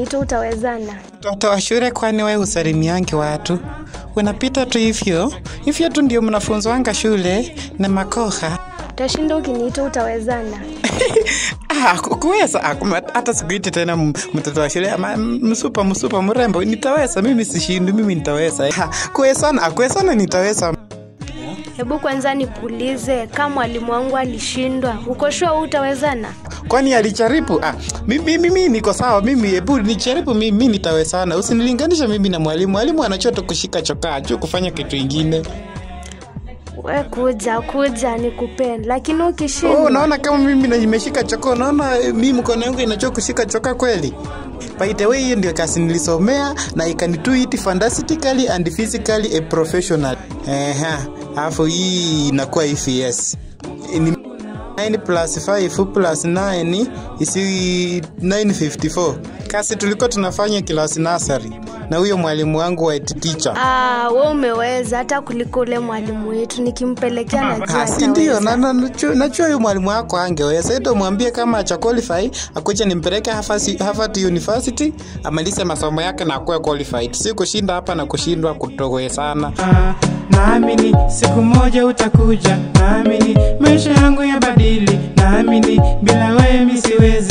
ukiniita utawezana? Mtoto wa shule, kwani wewe usalimiangi watu? Unapita tu hivyo hivyo tu, ndio mnafunzwanga shule na makoha Utashinda ukiniita utawezana? Ah, ku- kuweza ah, kuma- hata sikuiti tena m- mtoto wa shule ama m- msupa msupa mrembo, nitaweza mimi, sishindi mimi, nitaweza Ah, kuwezana, ah, kuwezana nitaweza. Hebu kwanza nikuulize, kama mwalimu wangu alishindwa, uko sure utawezana? Kwani alijaribu? Ah, mimi, mimi niko sawa, mimi hebu nijaribu, mimi nitawezana. Usinilinganisha mimi na mwalimu. Mwalimu anachoto kushika chokaa juu kufanya kitu ingine. We kuja kuja nikupe, lakini Oh, ukishindwa unaona kama mimi na nimeshika chokaa, unaona eh, mimi mkono yangu inachoka kushika chokaa kweli? By the way, hiyo ndio kazi nilisomea na I can do it fantastically and physically a professional. Ehe, alafu hii inakuwa hivi yes. Ni 9 plus 5 plus 9 is 954. Kazi tulikuwa tunafanya kilasi nasari na huyo mwalimu wangu wa teacher. Ah, we umeweza hata kuliko ule mwalimu wetu, nikimpelekea najua Ah, si ndio? ataweza. Na- na- najua najua huyu mwalimu wako angeweza. Ito mwambie kama acha qualify, akuja nimpeleke Harvard Harvard University amalize masomo yake na akuwe qualified. Si kushinda hapa na kushindwa kutowezana. Ah, naamini siku moja utakuja, naamini maisha yangu ya badili, naamini bila wewe mi siwezi.